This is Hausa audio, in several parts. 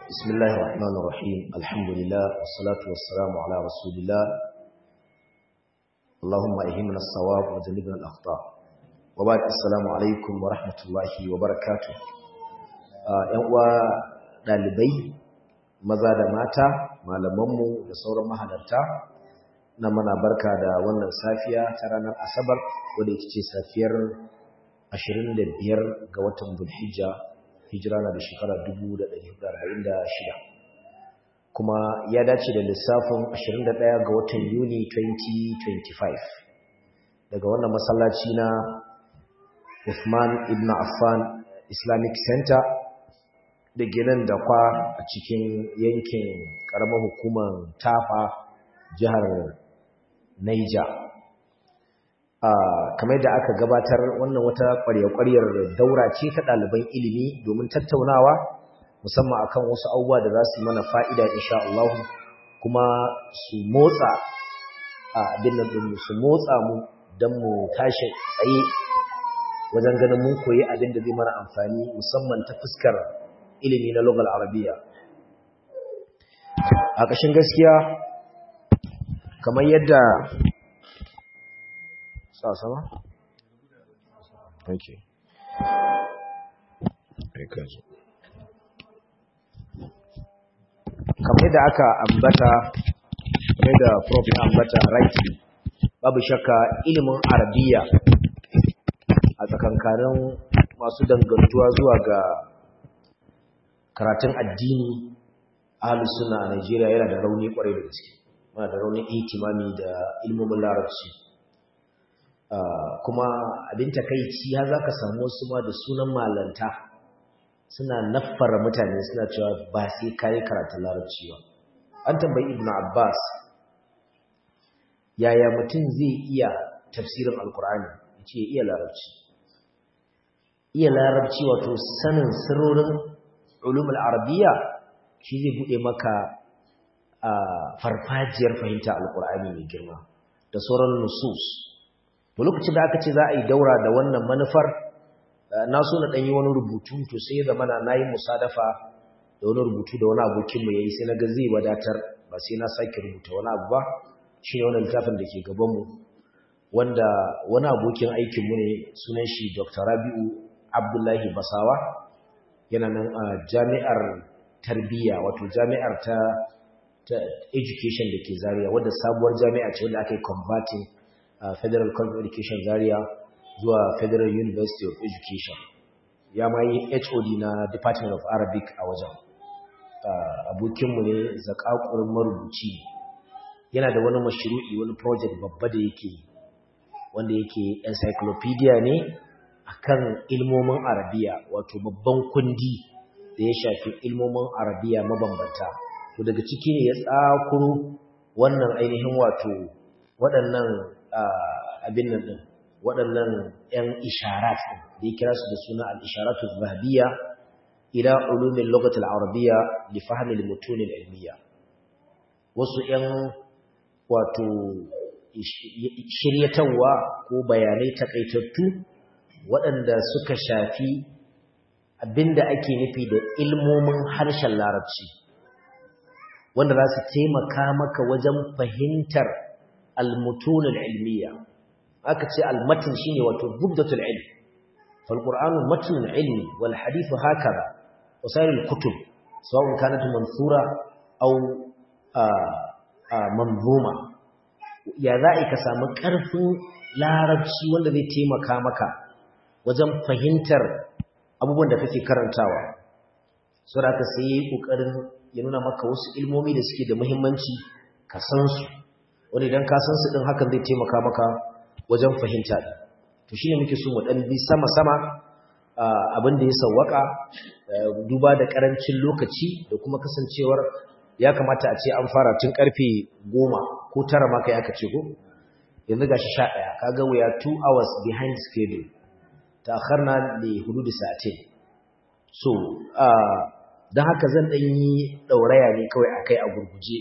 بسم الله الرحمن الرحيم الحمد لله والصلاة والسلام على رسول الله اللهم أهمنا الصواب وجنبنا الأخطاء وبعد السلام عليكم ورحمة الله وبركاته uwa ɗalibai maza da mata malamanmu da sauran mahalarta na mana barka da wannan safiya ta ranar asabar wadda ita ce safiyar 25 ga watan bulhijja hijira na da shekara 1446 kuma ya dace da lissafin 21 ga watan yuni 2025 daga wannan masallaci na Uthman ibn Affan Islamic Center da ginin da kwa a cikin yankin karamar hukumar tafa jihar Niger kamar da aka gabatar wannan wata ƙwarya-ƙwaryar daura ce ta ɗaliban ilimi domin tattaunawa musamman akan wasu abubuwa da za su mana fa'ida insha Allah kuma su motsa abin nan ɗin su motsa mu don mu tashi tsaye wajen ganin mun koyi abin da zai mana amfani musamman ta fuskar ilimi na logal arabiya a ƙashin gaskiya kamar yadda sa sama? ok kamar da aka ambata kamar da prof ya ambata rightly babu shakka ilimin arabiya a tsakankanin masu dangantuwa zuwa ga karatun addini ahalus suna a Najeriya yana da rauni kwarai da gaske muna da raunin ihtimami da ilmomin larabci kuma abin takaici har za ka samu wasu ma da sunan malanta suna naffara mutane suna cewa ba sai kayi karatun larabci ba an tambayi ibn abbas yaya mutum zai iya tafsirin alkur'ani ya ce iya larabci iya larabci wato sanin sirrorin ulumul arabiya shi zai buɗe maka farfajiyar fahimta alkur'ani mai girma da sauran nusus to lokacin da aka ce za a yi daura da wannan manufar na so na ɗanyi wani rubutu to sai zama na nayi musadafa da wani rubutu da wani abokinmu ya yi sai na ga zai wadatar ba sai na sake rubuta wani abu ba shi ne wani littafin da ke gabanmu wanda wani abokin aikinmu ne sunan shi dr rabi'u abdullahi basawa yana nan a jami'ar tarbiyya wato jami'ar ta, education da ke zaria wadda sabuwar jami'a ce wadda aka yi converting Uh, Federal College of Education Zaria zuwa Federal University of Education ya ma yi HOD na Department of Arabic a wajen uh, abokinmu ne zakakurin marubuci yana da wani mashru'i wani project babba da yake wanda yake encyclopedia ne akan ilmomin arabiya wato babban kundi da ya shafi ilmomin arabiya mabambanta to daga ciki ne ya tsakuro wannan ainihin wato waɗannan abin nan ɗin waɗannan ‘yan isharat da ya kira su da suna al'isharatu zahabiya ila ulumin lokacin arabiya da fahimil mutunin ilmiya wasu ‘yan wato shiryatarwa ko bayanai takaitattu waɗanda suka shafi abinda ake nufi da ilmomin harshen larabci wanda za su taimaka maka wajen fahimtar المتون العلمية أكتش المتن شيني وتبدة العلم فالقرآن متن علمي والحديث هكذا وسائر الكتب سواء كانت منثورة أو آآ آآ منظومة يا ذائك سامك أرف لا ربشي والذي تيمك مكا وجم فهنتر abubuwan da kake karantawa saboda ka sai kokarin ya nuna maka wasu ilmomi da suke da muhimmanci ka san su wani idan ka san su din hakan zai taimaka maka wajen fahimta din to shine muke so mu dan bi sama sama abin da ya sawwaka duba da karancin lokaci da kuma kasancewar ya kamata a ce an fara tun karfe 10 ko 9 ma kai aka ce ko yanzu gashi 11 kaga we are 2 hours behind schedule ta'akharna li hudud sa'atin so dan haka zan dan yi dauraya ne kawai akai a gurguje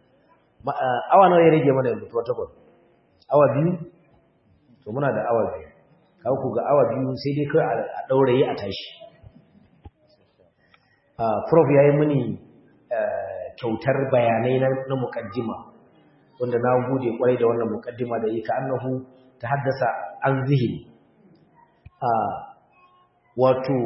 awa nawa ya rage mana yanzu protocol awa biyu to muna da awa biyu kawo ku ga awa biyu sai dai kai a dauraye a tashi prof ya yi mini kyautar bayanai na mukaddima wanda na gode kwarai da wannan mukaddima da yake annahu ta haddasa an zihin wato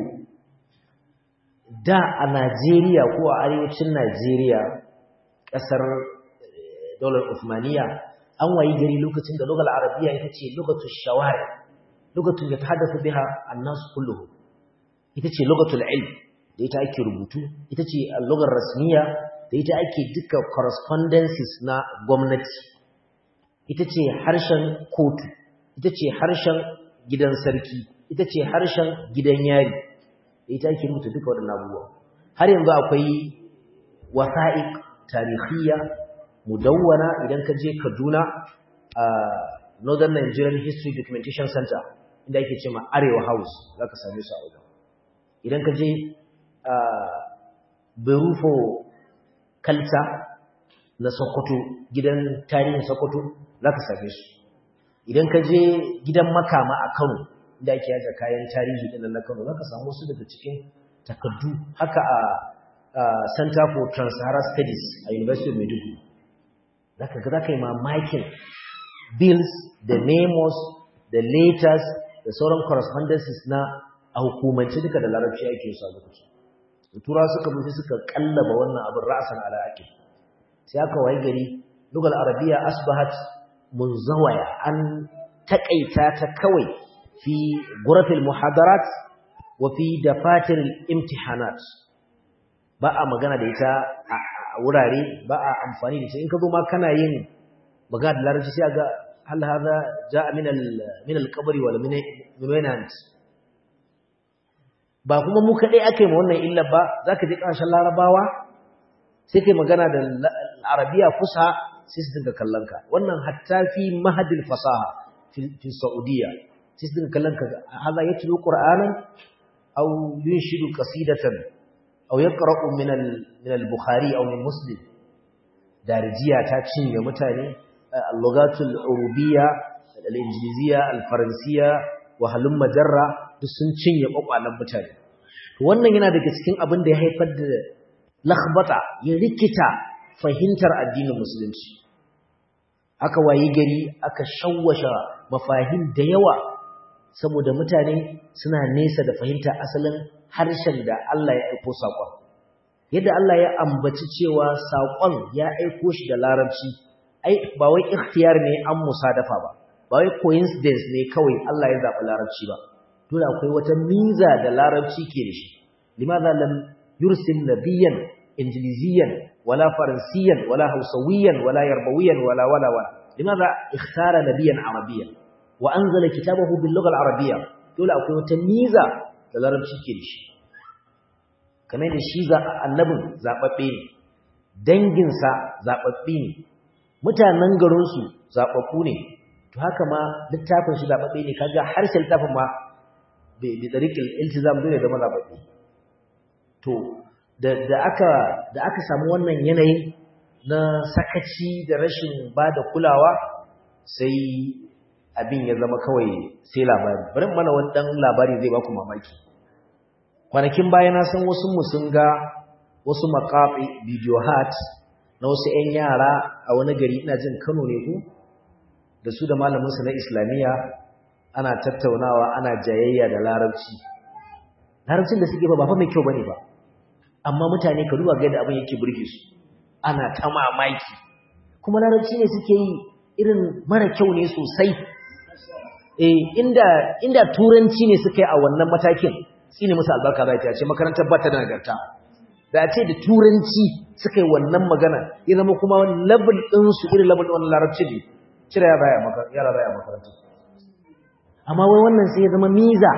da a Najeriya ko a arewacin Najeriya ƙasar daular Uthmaniya an wayi gari lokacin da lugal arabiya ita ce lugatul shawari lugatul da ta haddasa biha annasu kulluhu ita ce lugatul ilm da ita ake rubutu ita ce lugar rasmiya da ita ake duka correspondences na gwamnati ita ce harshen kotu ita ce harshen gidan sarki ita ce harshen gidan yari da ita ake rubuta duka waɗannan abubuwa har yanzu akwai wasa'iq tarihiyya mudawwana idan ka je Kaduna a Northern Nigerian History Documentation Center inda ake cewa Arewa House zaka same su a wajen idan ka je Berufo Kalta na Sokoto gidan tarihin Sokoto zaka same su idan ka je gidan Makama a Kano inda ake yaza kayan tarihi din na Kano zaka samu su daga cikin takardu haka a Center for Trans-Saharan Studies a University of Maiduguri zaka ga zaka yi mamakin bills da memos da letters da sauran correspondences na a hukumance duka da larabci ake su a lokaci tura suka mutu suka kallaba wannan abin ra'asan ala ake sai aka waye gari lugal arabiya asbahat munzawaya an takaita ta kawai fi gurafil muhadarat wa fi dafatir imtihanat ba a magana da ita a wurare ba a amfani da ita in ka zo ma kana yin magana da larabci sai ga hal hada ja'a min al min al qabri wal minant ba kuma mu kadai akai ma wannan illa ba zaka je kasashen larabawa sai kai magana da arabiya fusa sai su dinga kallon ka wannan hatta fi mahadil fasaha fi saudiya sai su dinga kallon ka hada yatlu qur'anan aw yunshidu qasidatan aw yaqra'u min al min al bukhari aw min muslim darijiya ta cinye mutane al-lughatul urubiyya al-injiliziya al-faransiyya wa halum majarra duk sun cinye kwakwalen mutane wannan yana daga cikin abin da ya haifar da lakhbata ya rikita fahimtar addinin musulunci aka wayi gari aka shawwasha mafahim da yawa saboda mutane suna nesa da fahimta asalin harshen da Allah ya aiko saƙon yadda Allah ya ambaci cewa saƙon ya aiko shi da larabci ai ba wai ikhtiyar ne an musadafa ba ba wai coincidence ne kawai Allah ya zaɓi larabci ba dole akwai wata miza da larabci ke da shi limadha lam yursil nabiyyan injiliziyan wala faransiyan wala hausawiyan wala yarbawiyan wala wala wala limadha ikhtara nabiyyan arabiyyan wa anzala kitabahu bil lugha al arabiyya dole akwai wata miza da larabci ke da shi kamar da shi za annabin zababbe ne danginsa zababbe ne mutanen garinsu zababbu ne to haka ma littafin shi zababbe ne kaga harshen littafin ma bi tariqil iltizam dole da mazababbe to da da aka da aka samu wannan yanayin na sakaci da rashin bada kulawa sai abin ya zama kawai sai labari bari mana wani dan labari zai baku mamaki kwanakin baya na san wasu mu sun ga wasu maqafi video hat na wasu 'yan yara a wani gari ina jin Kano ne ko da su da malaminsu na islamiyya ana tattaunawa ana jayayya da larabci larabcin da suke ba ba fa mai kyau bane ba amma mutane ka duba ga yadda abin yake burge su ana ta mamaki kuma larabci ne suke yi irin mara kyau ne sosai eh inda inda turanci ne suka yi a wannan matakin tsine musu albarka za ta ce makarantar ba ta da nagarta da ce da turanci suka yi wannan magana ya zama kuma level ɗinsu irin level ɗin wannan larabci ne cire yara baya makaranta amma wai wannan sai ya zama miza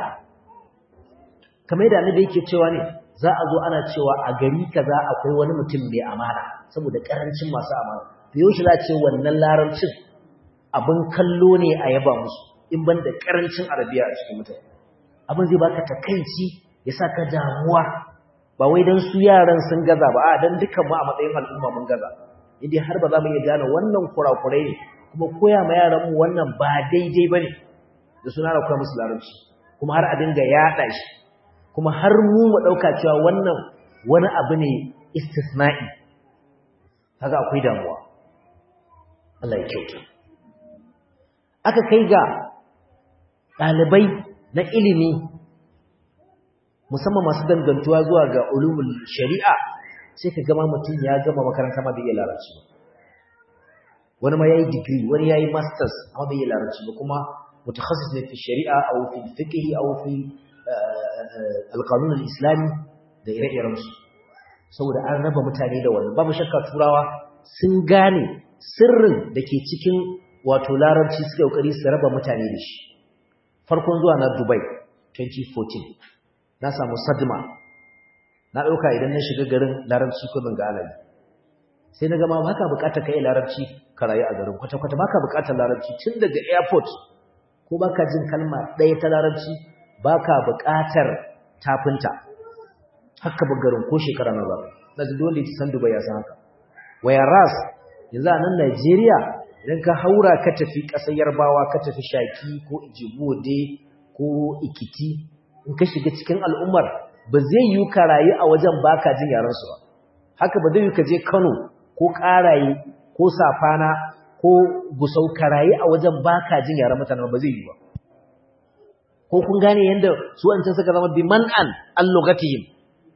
kamar yadda annabi yake cewa ne za a zo ana cewa a gari kaza akwai wani mutum mai amana saboda karancin masu amana to yau shi za a ce wannan larabcin abin kallo ne a yaba musu in ban da karancin arabiya a cikin mutane abin zai baka takaici ya sa ka damuwa ba wai don su yaran sun gaza ba a don dukkan mu a matsayin al'umma mun gaza indai har ba za mu iya gane wannan kurakurai ne kuma koya ma yaran mu wannan ba daidai bane da suna da koya musu larabci kuma har a dinga yada shi kuma har mu mu dauka cewa wannan wani abu ne istisna'i kaga akwai damuwa Allah ya kyauta aka kai ga ɗalibai na ilimi musamman masu dangantuwa zuwa ga ulumul shari'a sai ka gama mutum ya gama makaranta ma bai iya larabci ba wani ma yayi degree wani yayi masters amma bai iya larabci ba kuma mutakhasis ne fi shari'a aw fi fiqh aw fi al-qanun al-islami da ire-iren su saboda an raba mutane da wannan babu shakka turawa sun gane sirrin da ke cikin wato larabci suka kokari su raba mutane da shi farkon zuwa na Dubai 2014 na samu sadma na ɗauka idan na shiga garin larabci ko zan ga alayi sai na gama baka bukatar kai larabci ka rayu a garin kwata-kwata baka bukatar larabci tun daga airport ko baka jin kalma ɗaya ta larabci baka bukatar tafinta haka ba garin ko shekara na ba na ji dole san dubai ya san haka whereas yanzu a nan Najeriya idan ka haura ka tafi ƙasar yarbawa ka tafi shaki ko ijibode ko ikiti in ka shiga cikin al'ummar ba zai yi ka rayu a wajen baka jin yaransu ba haka ba zai yi ka je Kano ko Karaye ko Safana ko Gusau ka rayu a wajen baka jin yaran mutanen ba zai yi ba ko kun gane yanda su an suka zama biman'an allogatihim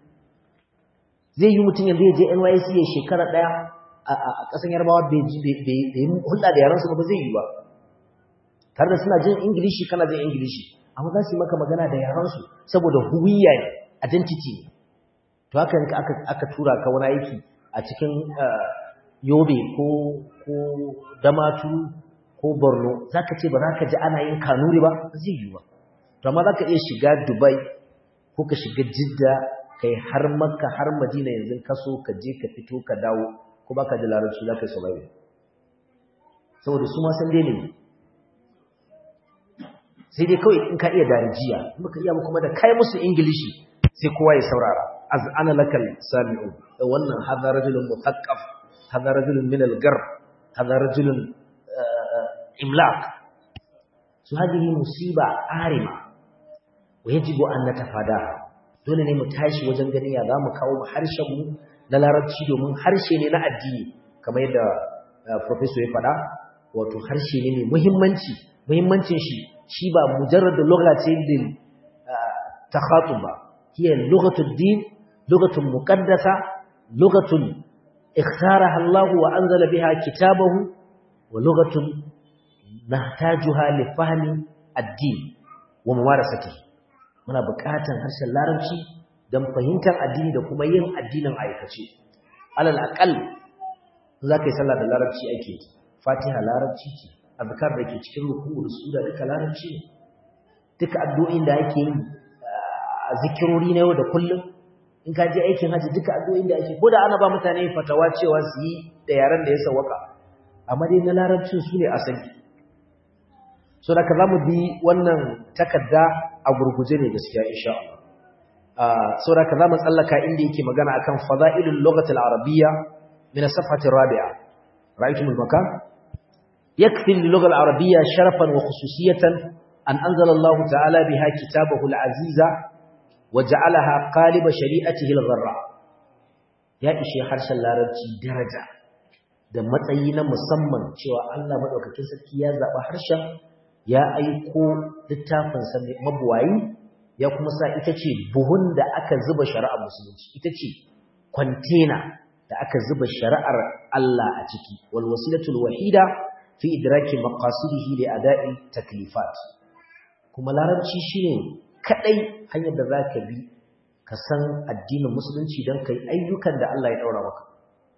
zai yi mutum yanzu ya je NYC ya shekara daya a ƙasan Yarbawa bai yi hulɗa da yaransu ba zai yi ba tare da suna jin Ingilishi kana jin Ingilishi amma za su yi maka magana da yaransu saboda huwiya ne identity ne to haka aka aka tura ka wani aiki a cikin yobe ko ko damatu ko borno zaka ce ba za ka ji ana yin kanuri ba zai yi ba to amma zaka iya shiga dubai ko ka shiga jidda kai har makka har madina yanzu ka so ka je ka fito ka dawo ko baka ji larabci za ka yi survive saboda su ma san dai ne sai dai kawai in ka iya darijiya in baka iya kuma da kai musu ingilishi sai kowa ya saurara az ana lakal sami'u wannan hadha rajulun muthaqqaf hadha rajulun min al-garb hadha rajulun imlaq su hadihi musiba arima wa yajibu an natafadaha dole ne mu tashi wajen ganin ya zamu kawo mu harshen mu na larabci domin harshe ne na addini kamar yadda professor ya faɗa wato harshe ne mai muhimmanci muhimmancin shi shi ba mujarrad lugha ce din takhatub ba hiya lughatud din lughatun muqaddasa lughatun ikhtaraha Allah wa anzala biha kitabahu wa lughatun nahtajuha li fahmi ad-din wa mumarasatihi muna buƙatar harshen larabci don fahimtar addini da kuma yin addinin aikace alal aqal za ka yi sallah da larabci ake fatiha larabci ce azkar da ke cikin ruku'u da sura duka larabci ne duka addu'o'in da ake yi a zikirori na yau da kullum in ka je aikin haji duka addu'o'in da ake ko da ana ba mutane fatawa cewa su yi da yaren da ya sawaka amma dai na larabcin su ne asali so da ka za mu bi wannan takarda a gurguje ne gaskiya insha Allah so da ka za mu tsallaka inda yake magana akan fada'ilul lughatil arabiyya min as-safhati rabi'a ra'aytum al-makan yakfi lil-lugha al-arabiyya sharafan wa khususiyatan an anzala Allah ta'ala biha kitabahu al-aziza wa ja'alaha qaliba shari'atihi al-gharra ya ishe harshen larabci daraja da matsayi na musamman cewa Allah madaukakin sarki ya zaba harshen ya aiko littafinsa mabuwayi ya kuma sa ita ce buhun da aka zuba shari'ar musulunci ita ce kwantena da aka zuba shari'ar Allah a ciki wal wasilatul wahida fi idraki maqasidihi li ada'i taklifat kuma larabci shine kadai hanyar da zaka bi ka san addinin musulunci dan kai ayyukan da Allah ya daura maka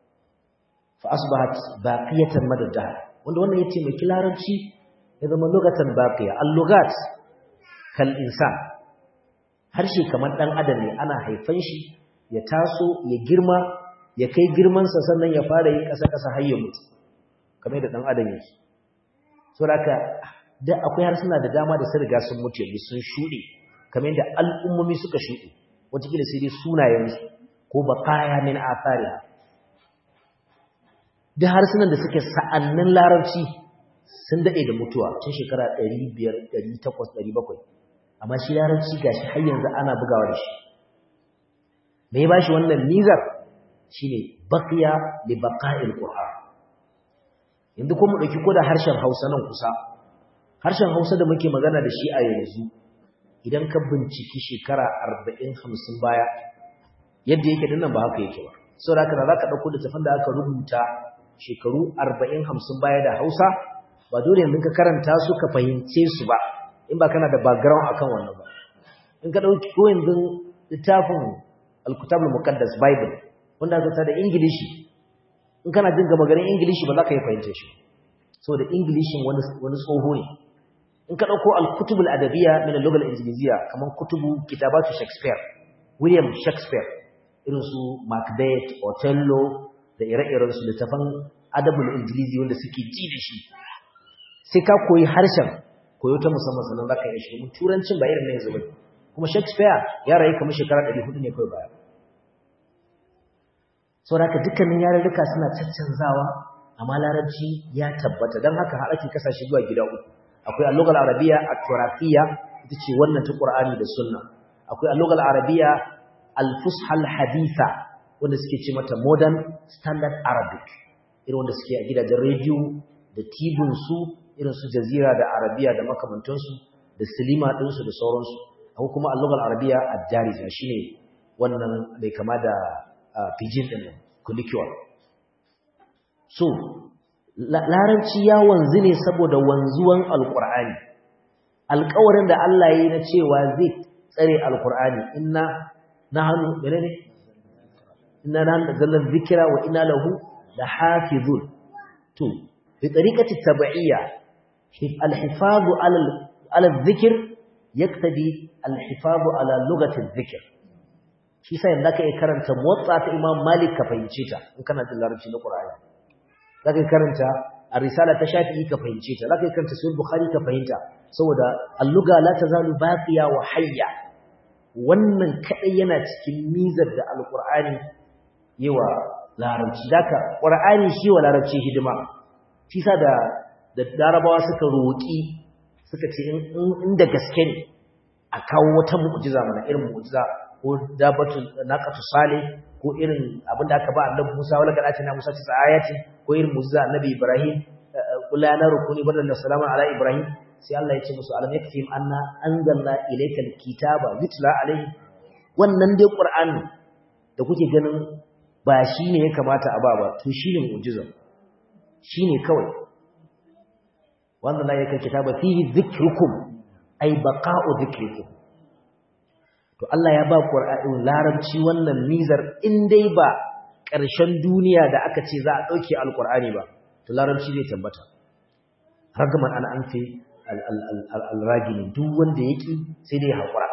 fa asbahat baqiyatan madadda wanda wannan ya taimaki larabci ya zama lugatan baqiya al-lugat kal insan harshe kamar dan adam ne ana haifan shi ya taso ya girma ya kai girman sa sannan ya fara yin kasa kasa har ya mutu kamar da dan adam yake saboda da akwai harsuna da dama da sun riga sun mutu yanzu sun shude kamar da al'ummomi suka shude wataƙila sai dai sunayen su ko baqaya min athariha da harsunan da suke sa'annin larabci sun daɗe da mutuwa tun shekara 500 800 700 amma shi larabci gashi har yanzu ana bugawa da shi me ba shi wannan mizar shine baqiya li baqa'il qur'an yanzu ko mu dauki ko da harshen Hausa nan kusa harshen Hausa da muke magana da shi a yanzu idan ka binciki shekara 40 50 baya yadda yake dinnan ba haka yake ba saboda haka za ka dauko littafin da aka rubuta shekaru 40 50 baya da Hausa ba dole yanzu ka karanta su ka fahimce su ba in ba kana da background akan wannan ba in ka dauki ko yanzu littafin al-kitab al-muqaddas bible wanda aka ta da ingilishi in kana jin gaba garin ingilishi ba za ka yi fahimce shi saboda ingilishin wani wani tsoho ne in ka dauko al-kutub al-adabiyya min al-lugha al-injiliziyya kaman kutubu kitabatu shakespeare william shakespeare irin su macbeth othello da ire-iren su littafan adabul injilizi wanda suke ji da shi sai ka koyi harshen koyo ta musamman sannan za ka yi shi domin turancin ba irin na yanzu ba kuma shakespeare ya rayu kamar shekara 400 ne kawai baya saboda haka dukkanin yarurruka suna caccanzawa amma larabci ya tabbata don haka har ake kasashe zuwa gida uku akwai allugal arabiya a turafiya ita ce wannan ta qur'ani da sunna akwai allugal arabiya al-fushal haditha wanda suke ce mata modern standard arabic irin wanda suke a gidajen rediyo da tibin su irin su jazira da arabiya da makamantansu da silima ɗinsu da sauransu akwai kuma allugal arabiya ad-darija shine wannan mai kama da pidgin ɗin nan colloquial so larabci ya wanzu ne saboda wanzuwan alqur'ani alƙawarin da Allah yi na cewa zai tsare alqur'ani inna nahnu menene inna nahnu nazzalna dhikra wa inna lahu lahafizun to bi tariqati tabi'iyya الحفاظ على على الذكر يقتضي الحفاظ على لغة الذكر shi sai da ka karanta motsa ta Imam Malik ka fahimce ta in kana jin larabci na Qur'ani zaka karanta ar-risala ta Shafi'i ka fahimce ta zaka karanta Sahih Bukhari ka fahimta saboda al-lugha la tazalu baqiya wa hayya wannan kadai yana cikin mizar da al-Qur'ani yawa larabci daka Qur'ani shi wa larabci hidima shi sa da da larabawa suka roƙi suka ce inda gaske ne a kawo wata mu'jiza mana irin mu'jiza ko dabatu naqatu salih ko irin abinda aka ba annabi Musa wala kada ce na Musa ci ayati ko irin mu'jiza annabi Ibrahim qul ya naru kuni badal salama ala Ibrahim sai Allah ya ce musu alam yakfim anna anzalna ilayka alkitaba yutla alayhi wannan dai Qur'ani da kuke ganin ba shine ya kamata a ba ba to shine mu'jiza shine kawai wannan la yake kitaba fihi dhikrukum ay baqa'u dhikrikum to Allah ya ba Qur'ani larabci wannan mizar in dai ba ƙarshen duniya da aka ce za a dauke alqur'ani ba to larabci zai tabbata ragaman an anfi al-ragini duk wanda yake sai dai hakura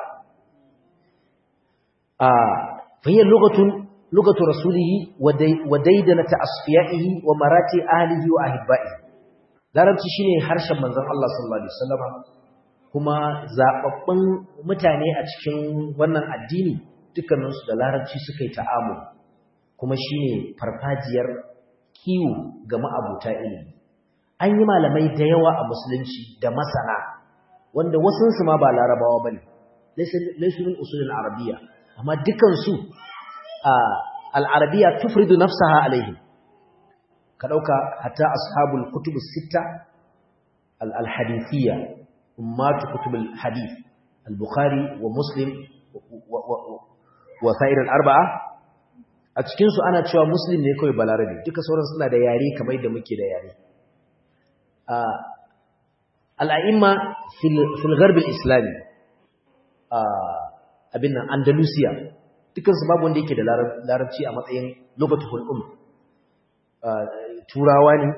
a fahiya lugatun lugatu rasulihi wa daidanata asfiyaihi wa marati ahlihi wa ahibaihi larabci shine harshen manzon Allah sallallahu alaihi wasallam kuma zababbun mutane a cikin wannan addini dukkanin su da larabci suka yi ta'amuli kuma shine farfajiyar kiwo ga ma'abuta ilimi an yi malamai da yawa a musulunci da masana wanda wasun su ma ba larabawa bane laysu min usulil arabiyya amma dukan su al-arabiyya tufridu nafsaha alaihim ka ɗauka hatta ashabul kutubu sita al-hadithiyya ummatu kutubul hadith al-bukhari wa muslim wa sa'ir al-arba'a a cikin su ana cewa muslim ne kawai balarabe duka sauran suna da yare kamar da muke da yare al-a'imma fil gharb al-islami abin nan andalusiya dukan su babu wanda yake da larabci a matsayin lugatul umm turawa ne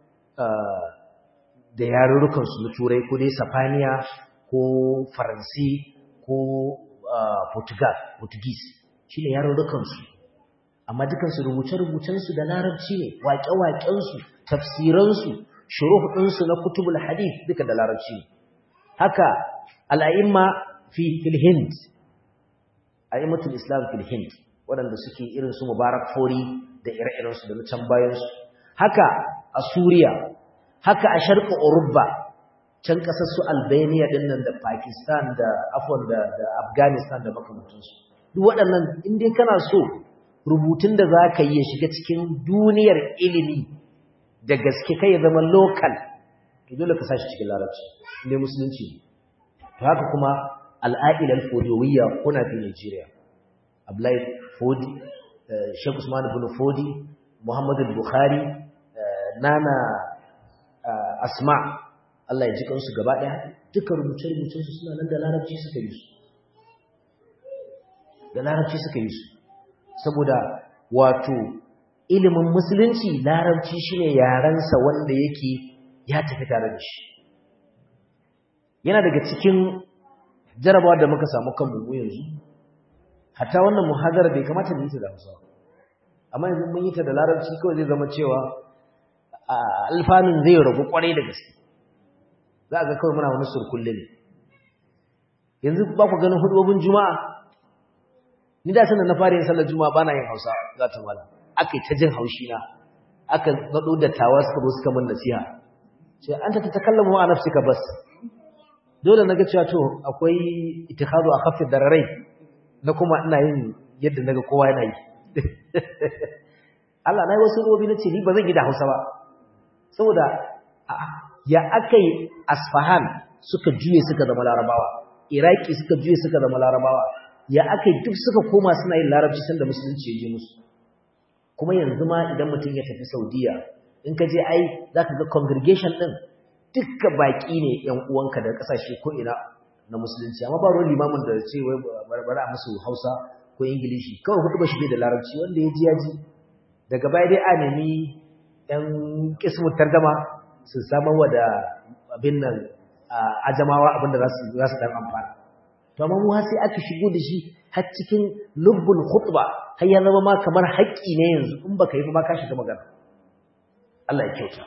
da yarurrukansu na turai ko dai safaniya ko faransi ko portugal portuguese shi ne yarurrukansu amma dukansu rubuce-rubucensu da larabci ne waƙe-waƙensu tafsiransu shuruhudinsu na kutubul hadith duka da larabci ne haka al'a'imma fi filhind a'immatul islam filhind waɗanda suke irin su mubarak fori da ire-irensu da na can bayansu haka a suriya haka a sharƙa urubba can ƙasar su albania ɗin nan da pakistan da afon da, da afghanistan da makamantansu duk waɗannan inda kana so rubutun da za ka yi ya shiga cikin duniyar ilimi da gaske kai ya zama local to dole ka sashi cikin larabci inda musulunci to haka kuma al'a'ilar fodiyowiyya kuna fi Nigeria Abdullahi Fodi Sheikh Usman ibn Fodi Muhammadu Bukhari Nana Asma Allah ya ji kansu gaba ɗaya duka rubuce-rubucen su suna nan da larabci suka yi su da larabci suka yi su saboda wato ilimin musulunci larabci shine yarensa wanda yake ya tafi tare da shi yana daga cikin jarabawa da muka samu kan mu yanzu hatta wannan muhadara bai kamata mu yi ta da Hausa amma yanzu mun yi ta da larabci kawai zai zama cewa alfanun zai ragu kwarai da gaske za a ga kawai muna wani surkulle ne yanzu ba ku ganin hudubobin juma'a ni da sanin na fara yin sallar juma'a bana yin hausa za ta mala aka yi ta jin haushi na aka gado da tawa suka zo suka min nasiha ce an ta takallamu a nafsika bas dole na ga cewa to akwai ittikhadu a kafin dararai na kuma ina yin yadda naga kowa yana yi Allah na yi wasu robi na ce ni ba zan yi da hausa ba saboda ya aka yi asfahan suka juye suka zama larabawa iraki suka juye suka zama larabawa ya aka yi duk suka koma suna yin larabci sanda musulunci ya je musu kuma yanzu ma idan mutum ya tafi saudiya in ka je ai za ka ga congregation ɗin dukka baƙi ne ‘yan uwanka da ƙasashe ko ina na musulunci amma ba ruwan limamin da ce wai barbara musu hausa ko ingilishi kawai hudu ba shi da larabci wanda ya ji ya ji daga baya dai a nemi ‘yan kismu targama su samar wa da abin nan ajamawa abinda za su ɗan amfana to amma mu sai aka shigo da shi har cikin lubbul khutba har ya zama ma kamar haƙƙi ne yanzu in baka yi ba ka shiga magana Allah ya kyauta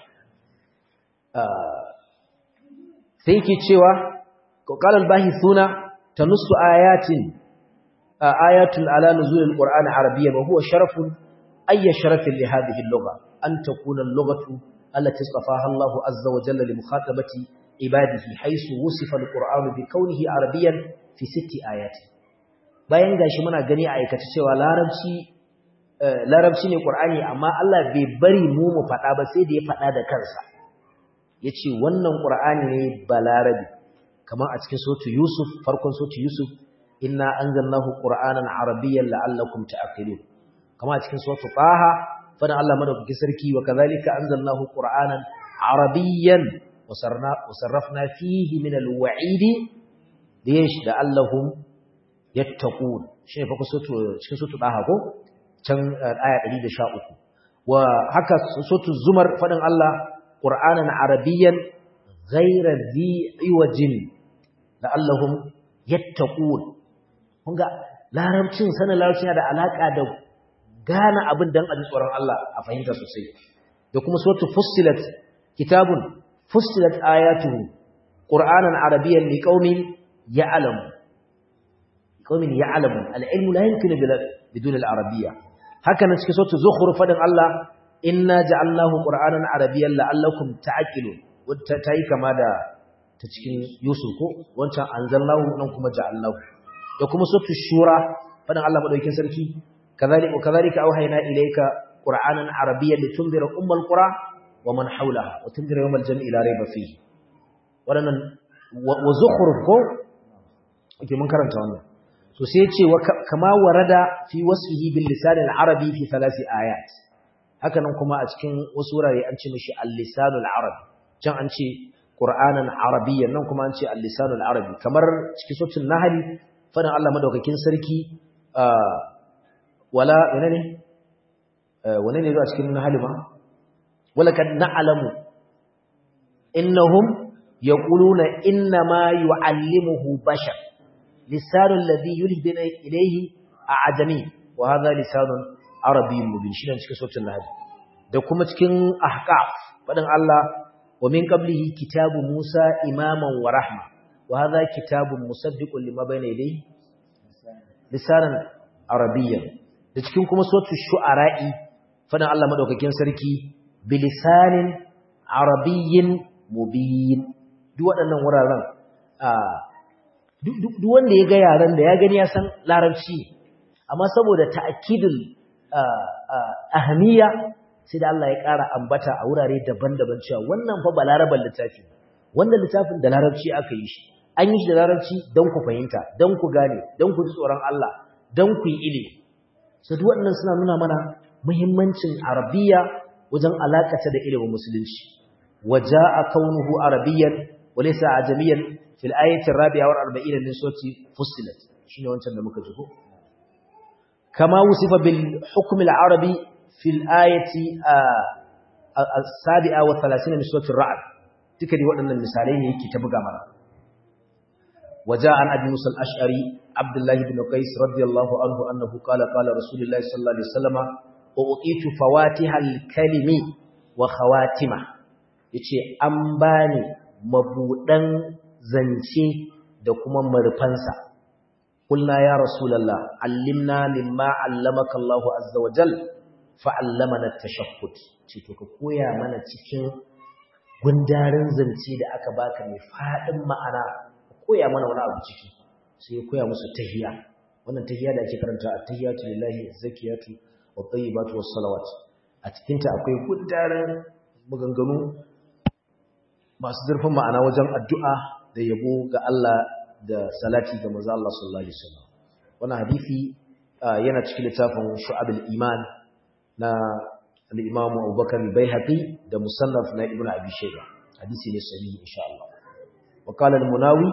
sai yake cewa qala al-bahithuna tanussu ayatin ayatun ala nuzul al-qur'an arabiyyan wa huwa sharafun ayya sharafin li hadhihi al-lugha an takuna al-lughatu allati istafaha Allahu azza wa jalla li mukhatabati ibadihi haythu wusifa al-qur'anu bi kawnihi arabiyyan fi sitti ayati bayan gashi muna gani a aikace cewa larabci larabci ne qur'ani amma Allah bai bari mu mu fada ba sai da ya fada da kansa yace wannan qur'ani ne balarabi kamar a cikin suratu yusuf farkon suratu yusuf inna anzalnahu qur'anan arabiyyan la'allakum ta'qilun kamar a cikin suratu taha fadan Allah madaukakin sarki wa kadhalika anzalnahu qur'anan arabiyyan wasarrafna fihi min al-wa'idi liyesh da allahum yattaqun shine fa kusoto cikin sotu daha ko can aya 113 wa haka sotu zumar fadin Allah qur'anan arabiyyan ghayra dhi iwajin da allahum yattaqun kunga larabcin sanin larabcin da alaka da gane abin dan a tsoron Allah a fahimta sosai da kuma sotu fussilat kitabun fussilat ayatuhu qur'anan arabiyyan liqaumin يعلم قوم يعلم العلم لا يمكن بدون العربية هكذا في سورة زخرف فدن الله إنا جعلناه قرآنا عربيا لعلكم تعقلون وتتاي كما دا تcikin Yusuf ko wancan anzalnahu nan kuma ja'alnahu da kuma suratul shura fadan Allah madaukakin sarki kadhalika kadhalika auhayna ilayka qur'anan arabiyyan litunzira ummal qura wa man hawlaha wa tunzira yawmal jam'i la rayba fihi wadannan wa zukhruf ko ake mun karanta wannan so sai ce kama warada fi wasfihi bil lisan al arabi fi thalathi ayat haka nan kuma a cikin wasu wurare an ce mishi al lisan al arabi can an ce qur'anan arabiyyan nan kuma an ce al lisan al arabi kamar cikin suratul nahl fadan Allah madaukakin sarki wala wane ne wane ne zuwa cikin nahl ma wala kad na'lamu innahum yaquluna inna ma yu'allimuhu bashar لسان الذي يلهدنا إليه أعجمي وهذا لسان عربي مبين شنو cikin suratul nahl da kuma cikin ahqaf fadan Allah wa min qablihi kitabu Musa imaman wa rahma wa hadha kitabun musaddiqun lima bayna yadayhi lisanan arabiyyan da cikin kuma suratul shu'ara'i fadan Allah madaukakin sarki bilisanin arabiyyin mubin duk waɗannan wuraren duk wanda ya ga yaran da ya gani ya san larabci amma saboda ta'kidul ahamiya sai da Allah ya ƙara ambata a wurare daban-daban cewa wannan fa ba larabar littafi wannan littafin da larabci aka yi shi an yi shi da larabci don ku fahimta don ku gane don ku ji tsoron Allah don ku yi ilimi su duk waɗannan suna nuna mana muhimmancin arabiya wajen alaƙata da ilimin musulunci waja a kaunuhu arabiyan walaysa ajamiyan fil ayati rabi'a wal arba'ina min surati fussilat shine wancan da muka ji ko kama wusifa bil hukm al arabi fil ayati as-sabi'a wa 30 min surati ar-ra'd duka dai waɗannan misalai ne yake ta buga mana وجاء عن ابي موسى الاشعري عبد الله بن قيس رضي الله عنه انه قال قال رسول الله صلى الله عليه وسلم اعطيت فواتح الكلم وخواتمه yace an bani mabudan zance da kuma marfansa kulna ya rasulullah allimna mimma allamaka Allahu azza wa jal fa allamana at-tashakkut ce to ka koya mana cikin gundarin zance da aka baka mai fadin ma'ana koya mana wani abu ciki sai ya koya musu tahiyya wannan tahiyya da ake karanta at-tahiyatu lillahi az-zakiyatu wat-tayyibatu was-salawat a cikin ta akwai gundarin maganganu masu zurfin ma'ana wajen addu'a da yabo ga Allah da salati ga manzo Allah sallallahu alaihi wasallam wannan hadisi yana cikin littafin Shu'abul Iman na al-Imam Abubakar al-Baihaqi da Musannaf na Ibn Abi Shayba hadisi ne sahihi insha Allah وقال المناوي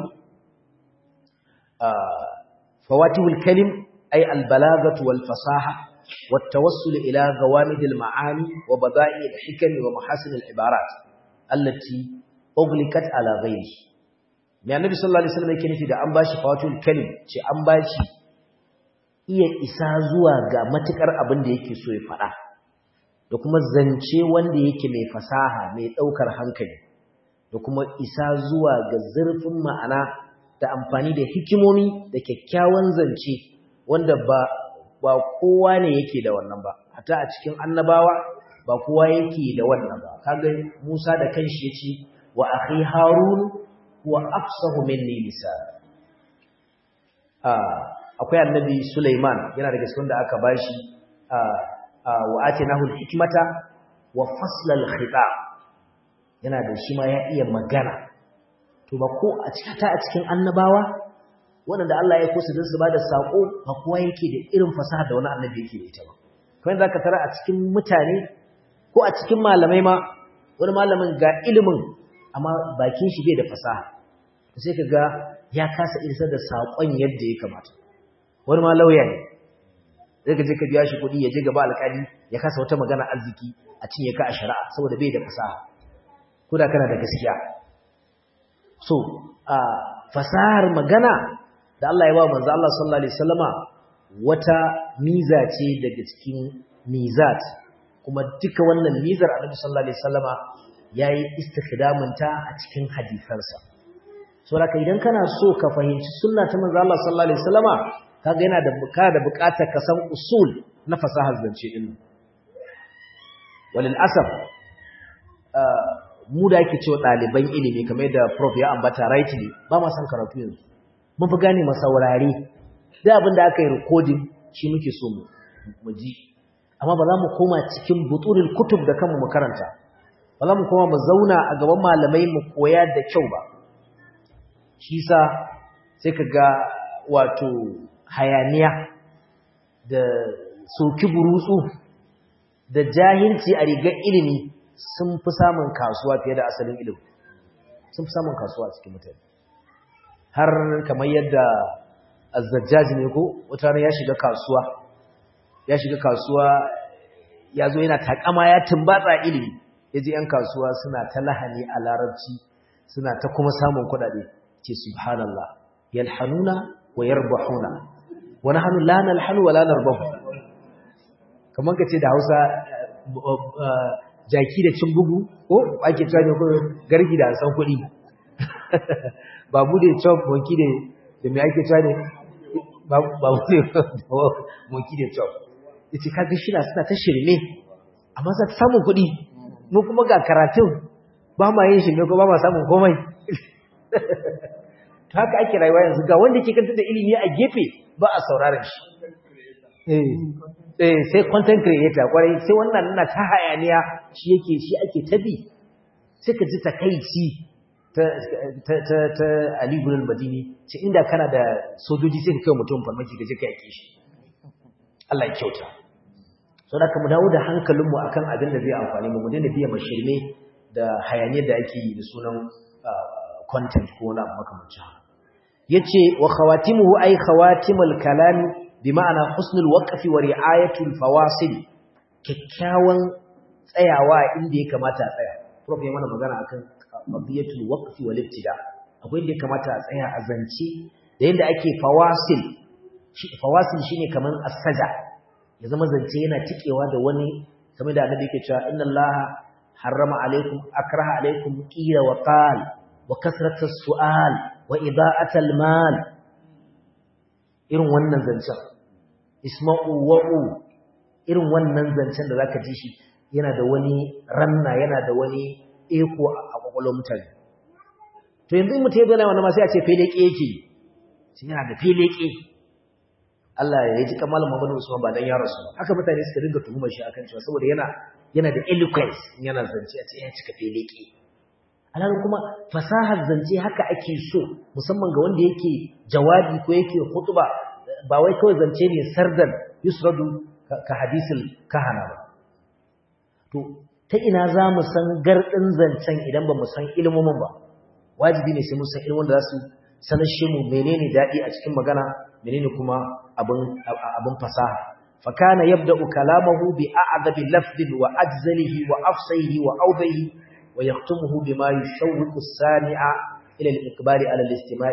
فواتح الكلم أي البلاغة والفصاحة والتوصل إلى غوامد المعاني وبضائع الحكم ومحاسن العبارات التي أغلقت على غيره mai annabi sallallahu alaihi wasallam yake nufi da an bashi fawatul kalim ce an bashi iya isa zuwa ga matukar abin da yake so ya faɗa da kuma zance wanda yake mai fasaha mai ɗaukar hankali da kuma isa zuwa ga zurfin ma'ana da amfani da hikimomi da kyakkyawan zance wanda ba ba kowa ne yake da wannan ba hatta a cikin annabawa ba kowa yake da wannan ba kaga Musa da kanshi yace wa akhi Harun huwa afsahu minni lisan ah akwai annabi Sulaiman yana daga cikin da aka bashi ah wa atinahu al-hikmata wa fasla al-khitab yana da shi ma ya iya magana to ba ko a cikin ta a cikin annabawa wanda Allah ya kusa don su ba da sako ba kowa yake da irin fasaha da wani annabi yake da ita ba kamar zaka tara a cikin mutane ko a cikin malamai ma wani malamin ga ilimin amma bakin shi bai da fasaha sai ka ga ya kasa isar da sakon yadda ya kamata wani ma lauya ne zai ka je ka biya shi kuɗi ya je gaba alƙali ya kasa wata magana arziki a cinye ka a shari'a saboda bai da fasaha ko da kana da gaskiya so a fasahar magana da Allah ya ba manzo Allah sallallahu alaihi wasallama wata miza ce daga cikin mizat kuma duka wannan mizar Annabi sallallahu alaihi wasallama yayi istikhdamin ta a cikin hadisansa so haka idan kana so ka fahimci sunna ta manzo Allah sallallahu alaihi wasallama kaga yana da bukata da bukatar ka san usul na fasahar zance din walil asaf mu da ake cewa ɗaliban ilimi kamar yadda prof ya ambata rightly ba ma san karatu yanzu mun fi gane masaurare da abin da aka yi recording shi muke so mu ji amma ba za mu koma cikin buturul kutub da kanmu mu karanta ba za mu koma mu zauna a gaban malamai mu koya da kyau ba shi sa sai ka ga wato hayaniya da soki burutsu da jahilci a rigar ilimi sun fi samun kasuwa fiye da asalin ilimi sun fi samun kasuwa a cikin mutane har kamar yadda azzajjaji ne ko wata ya shiga kasuwa ya shiga kasuwa ya zo yana takama ya tumbatsa ilimi ya ji 'yan kasuwa suna ta lahani a larabci suna ta kuma samun kuɗaɗe ce subhanallah yalhanuna wa yarbahuna wa nahnu la nalhanu wa la narbahu kamar ka ce da Hausa jaki da cin bugu ko ake cewa ne ko gargi da san kuɗi babu da chop monkey da da me ake cewa ne babu ne monkey da chop yace kaga shi na suna ta shirme amma za ta samu kuɗi mu kuma ga karatun ba ma yin shirme ko ba ma samun komai to haka ake rayuwa yanzu ga wanda ke kanta da ilimi a gefe ba a sauraron shi eh sai content creator kwarai sai wannan nuna ta hayaniya shi yake shi ake tabi sai ka ji takaici ta ta ta ta Ali ibn al-Madini ce inda kana da sojoji sai ka kai mutum farmaki ka je ka yake shi Allah ya kyauta saboda mu dawo da hankalinmu akan abin da zai amfani mu mu daina biya mashirme da hayaniyar da ake yi da sunan content ko wani abu makamancin haka yace wa khawatimuhu ay khawatimul kalam bi ma'ana husnul waqfi wa ri'ayatul fawasil kikkiawan tsayawa inda ya kamata a tsaya prof ya mana magana akan qadiyatul waqfi wal ibtida akwai inda ya kamata a tsaya a zance da yanda ake fawasil shi fawasil shine kaman as-saja ya zama zance yana tikewa da wani kamar da annabi yake cewa inna allaha harrama alaikum akraha alaikum qila wa qal wa kasratus su'al wa ida'atal mal irin wannan zancen isma'u wa'u irin wannan zancen da zaka ji shi yana da wani ranna yana da wani eko a kwakwalwar mutane to yanzu in mutum ya zana wani ma sai a ce feleke yake shi yana da feleke Allah ya ji kamar Muhammadu Usman ba dan ya rasu haka mutane suka dinga tuhumar shi akan cewa saboda yana yana da eloquence yana zance a ce ya cika feleke alhalin kuma fasahar zance haka ake so musamman ga wanda yake jawabi ko yake hutuba ba wai kawai zance ne sardan yusradu ka hadisul kahana ba to ta ina za mu san gardin zancen idan ba mu san ilmomin ba wajibi ne sai mun san ilmomin da za su sanar shi mu menene daɗi a cikin magana menene kuma abin abin fasaha fakana yabda'u kalamahu bi a'dabi lafdin wa ajzalihi wa afsahihi wa awdahi ويختمه بما يشوق السامع إلى الإقبال على الاستماع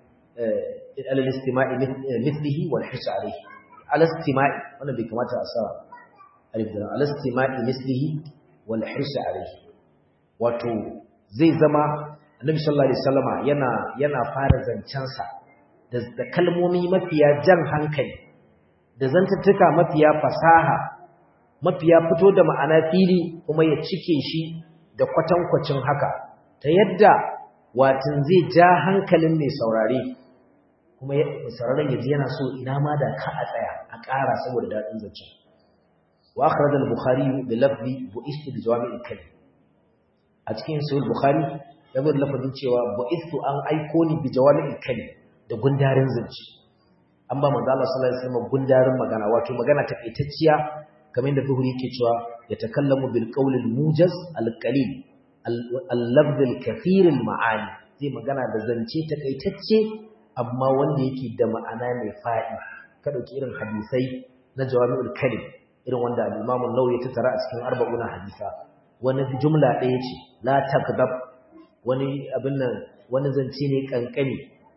على الاستماع مثله والحس عليه على استماع أنا بكما تأسى على استماع مثله والحس عليه wato zai zama annabi sallallahu alaihi wasallama yana yana fara zancensa da, da kalmomi mafiya jan hankali da zantattuka mafiya fasaha mafiya fito da ma'ana fili kuma ya cike shi da kwatankwacin haka ta yadda watin zai ja hankalin mai saurare kuma sauraron yaji yana so ina ma da ka a tsaya a ƙara saboda daɗin zancen wa akhraj al-bukhari bi lafzi bu'istu bi jawami'il kalim a cikin sahih bukhari ya zo lafazin cewa bu'istu an aiko ni bi jawami'il kalim da gundarin zance an ba manzo Allah sallallahu alaihi wasallam gundarin magana wato magana takaitacciya kamar yadda Buhari yake cewa ya takallamu bil qawl al mujaz al qalil al lafz al kathir al ma'ani zai magana da zance takaitacce amma wanda yake da ma'ana mai fadi ka dauki irin hadisai na jawami'ul kalim irin wanda al imam an-nawawi ya tattara a cikin arba'una hadisa wani jumla ɗaya ce la takdab wani abin nan wani zance ne kankani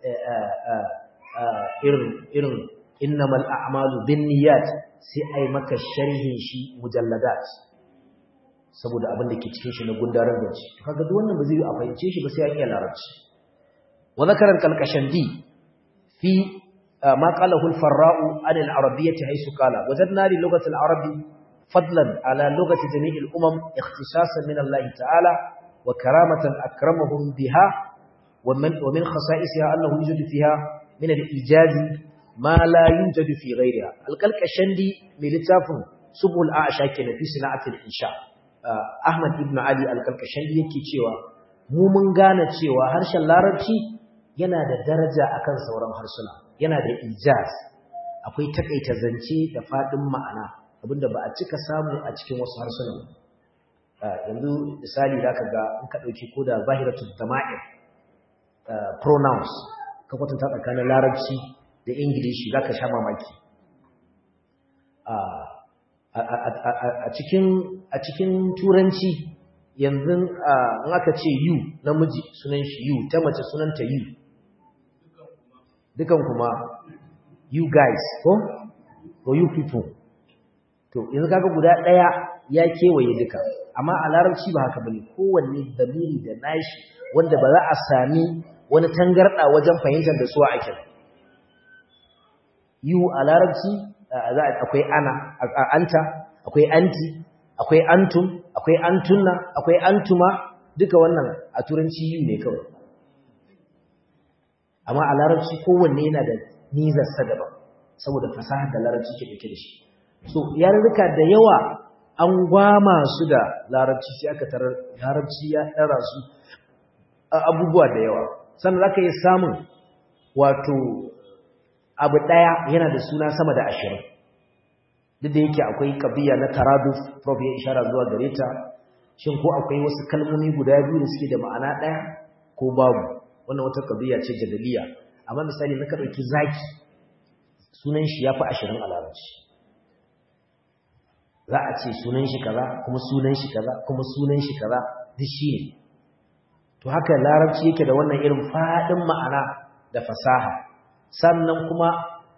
irin irin innamal a'malu binniyat sai ai maka sharhin shi mujalladat saboda abin da ke cikin shi na gundaran zance to kaga duk wannan ba zai a fahimce shi ba sai ya iya larabci wa zakara al-kalkashandi fi ma qalahu al-farra'u an al-arabiyyah haythu qala wajadna li lughati al-arabi fadlan ala lughati jami' al-umam ikhtisasan min Allah ta'ala wa karamatan akramahum biha wa min wa min khasa'isiha annahu yujadu fiha min al-ijazi ma la yujadu fi ghayriha al-kalkashandi mai littafin subul a'sha kenan fi sana'atil insha Ahmad ibn Ali al-kalkashandi yake cewa mu mun gane cewa harshen larabci yana da daraja akan sauran harsuna yana da ijaz akwai takaita zance da fadin ma'ana abinda ba a cika samu a cikin wasu harsuna yanzu misali zaka ga in ka dauki koda zahiratul dama'ir pronouns ka kwatanta tsakanin larabci da ingilishi zaka sha mamaki a cikin a cikin turanci yanzu in aka ce you namiji sunan shi you ta mace sunanta you dukan kuma you guys ko or you people to yanzu kaga guda daya ya kewaye duka amma a larabci ba haka bane kowanne dalili da nashi wanda ba za a sami wani tangarda wajen fahimtar da su ake you a larabci za akwai ana anta akwai anti akwai antum akwai antunna akwai antuma duka wannan a turanci you ne kawai amma a larabci kowanne yana da nizarsa daban saboda fasahar da larabci ke dauke da shi so yarurruka da yawa an gwama su da larabci sai aka tarar larabci ya ɗara su a abubuwa da yawa sannan za ka yi samun wato abu ɗaya yana da suna sama da ashirin duk da yake akwai kabiya na taraduf prof ya ishara zuwa gare ta shin ko akwai wasu kalmomi guda biyu da suke da ma'ana ɗaya ko babu wannan wata kabiya ce jadaliya amma misali na ka ɗauki zaki sunan shi ya fi ashirin a larabci za a ce sunan shi kaza kuma sunan shi kaza kuma sunan shi kaza duk shi ne to haka larabci yake da wannan irin faɗin ma'ana da fasaha sannan kuma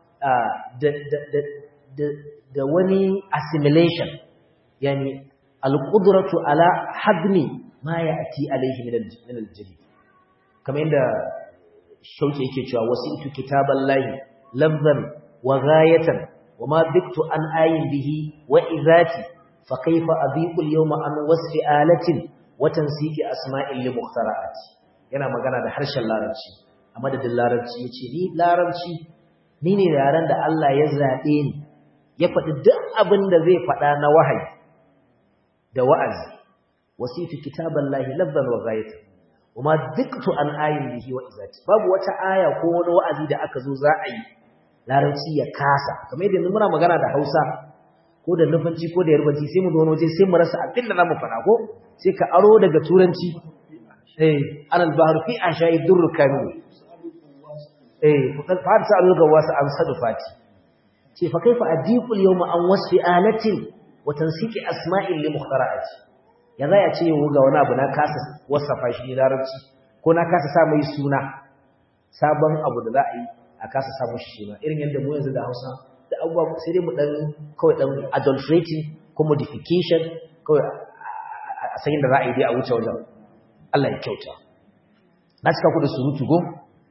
da wani assimilation yani alƙudratu ala hadmi ma ya ati alaihi min aljiri kamar yadda shauke yake cewa wasu itu kitaban lahi lafzan wa ghayatan wa ma biktu an ayin bihi wa izati fa kaifa abiqu al-yawma an wasfi alatin wa tansiki asma'il li mukhtara'ati yana magana da harshen larabci a madadin larabci yace ni larabci ni ne yaren da Allah ya zabe ni ya faɗi duk abin da zai faɗa na wahayi da wa'azi wasitu kitaballahi lafzan wa ghayatan kuma duktu an ayin bihi wa izati babu wata aya ko wani wa'azi da aka zo za a yi larabci ya kasa kamar yadda muna magana da Hausa ko da nufanci ko da yarbanci sai mu zo waje sai mu rasa abin da zamu faɗa ko sai ka aro daga turanci eh anal bahru fi ashai durr kamil eh fakar fa sa ga wasu an sadu fati ce fa kaifa adiqul yawma an wasfi alatin wa tansiki asma'il li mukhtara'ati ya za ya ce yau ga wani abu na kasa wasafa shi larabci ko na kasa sa mai suna sabon abu da za a yi a kasa samun shi suna irin yadda mu yanzu da hausa da abubuwa sai dai mu dan kawai dan adulterating ko modification kawai a sayin da za a yi dai a wuce wajen Allah ya kyauta na cika ku da surutu go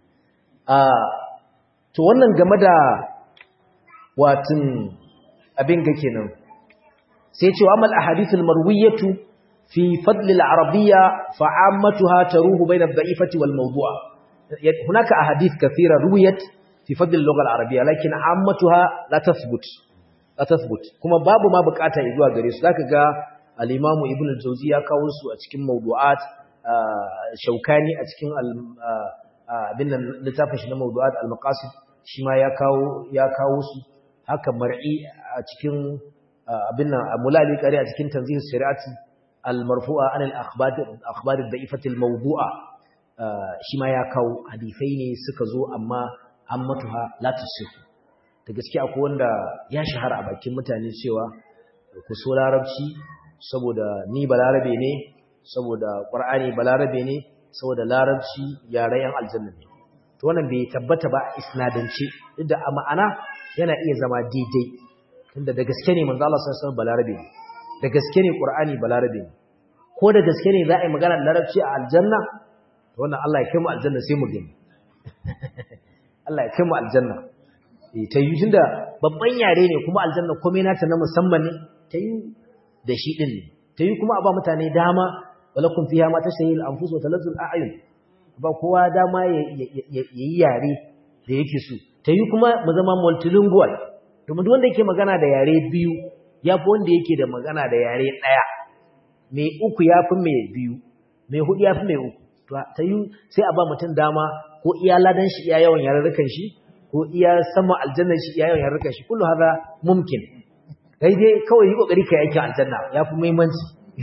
to wannan game da watin abin ga kenan sai ce wa amal ahadithul marwiyatu fi fadl al-arabiyya fa ammatuha taruhu bayna ad-da'ifati wal mawdu'a hunaka ahadith kathira ruwiyat fi fadl al-lugha al-arabiyya lakin ammatuha la tathbut la tathbut kuma babu ma bukata zuwa gare su zaka ga al-imamu ibn al-jawzi ya kawo su a cikin mawdu'at shaukani a cikin abin nan littafin shi na mawdu'at al-maqasid shi ma ya kawo ya kawo su haka mar'i a cikin abin nan mulali qari a cikin tanzih shari'ati al-marfu'a an al-akhbar al-akhbar ad-da'ifati al-mawdu'a shi ma ya kawo hadisai ne suka zo amma ammatuha la tusifu da gaskiya akwai wanda ya shahara a bakin mutane cewa ku so larabci saboda ni balarabe ne saboda qur'ani balarabe ne saboda larabci yaren yan aljanna ne to wannan bai tabbata ba isnadance duk da a ma'ana yana iya zama daidai tunda da gaske ne manzo Allah sallallahu alaihi wasallam balarabe ne da gaske ne qur'ani balarabe ne ko da gaske ne za a yi magana larabci a aljanna to wannan Allah ya kai mu aljanna sai mu gani Allah ya kai mu aljanna eh ta yi tunda babban yare ne kuma aljanna komai nata na musamman ne ta yi da shi din ne ta yi kuma a ba mutane dama walakum fiha ma tashtahi al-anfus wa talazzu al-a'yun ba kowa dama ya yi yare da yake so ta yi kuma mu zama multilingual domin duk wanda yake magana da yare biyu ya fi wanda yake da magana da yare ɗaya mai uku ya fi mai biyu mai hudu ya fi mai uku ta yi sai a ba mutum dama ko iya ladan shi iya yawan yarurrukan shi ko iya sama aljannan shi iya yawan yarurrukan shi kullu hada mumkin kai dai kawai yi kokari kai aikin aljanna ya fi muhimmanci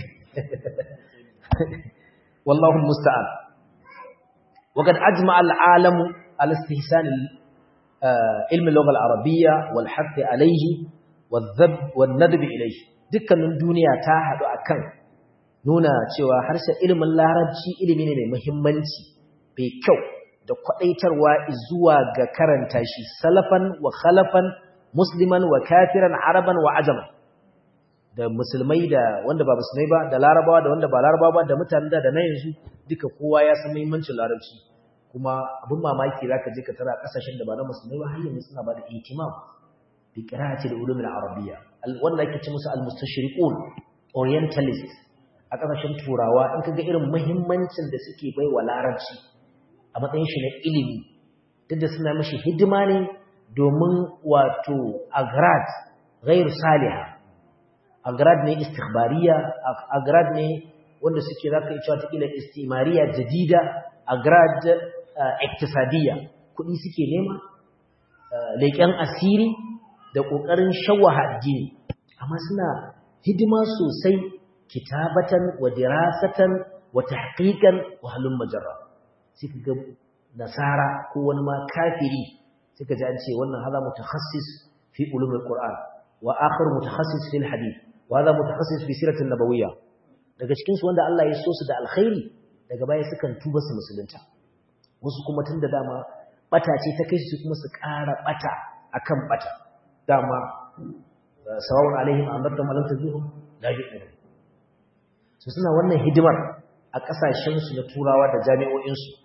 wallahu musta'an وقد أجمع العالم على استحسان علم اللغة العربية والحث عليه والذب والندب إليه dukkanin duniya ta haɗu akan nuna cewa harshen ilimin larabci ilimi ne mai muhimmanci mai kyau da kwaɗaitarwa zuwa ga karanta shi salafan wa khalafan musliman wa kafiran araban wa ajaman da musulmai da wanda ba musulmai ba da larabawa da wanda ba larabawa ba da mutanen da da na yanzu duka kowa ya san muhimmancin larabci kuma abin mamaki zaka je ka tara kasashen da ba na musulmai ba har yanzu suna ba da ihtimam bi qira'ati da ulumul arabiyya wanda ake ce musu al-mustashriqun orientalist a kasashen turawa in kaga irin muhimmancin da suke bai wa larabci a matsayin shi na ilimi duk da suna mishi hidima ne domin wato agrad ghair saliha agrad ne istikhbariya agrad ne wanda suke zaka yi cewa takila istimariya jadida agrad iktisadiyya kuɗi suke nema leƙen asiri da ƙoƙarin shawaha addini amma suna hidima sosai kitabatan wa dirasatan wa tahqiqan wa halum majarra sai ga nasara ko wani ma kafiri sai ka ji an ce wannan hada mutakhassis fi ulumul qur'an wa akhar mutakhassis fil hadith wa hada mutakhassis fi siratin nabawiyya daga cikin su wanda Allah ya so su da alkhairi daga baya sukan tuba su musulunta wasu kuma tun da dama bata ce ta kai su kuma su ƙara bata akan bata dama sawawun alaihim amarta malam tazuhum la yu'minu su suna wannan hidimar a kasashen su na turawa da jami'o'in su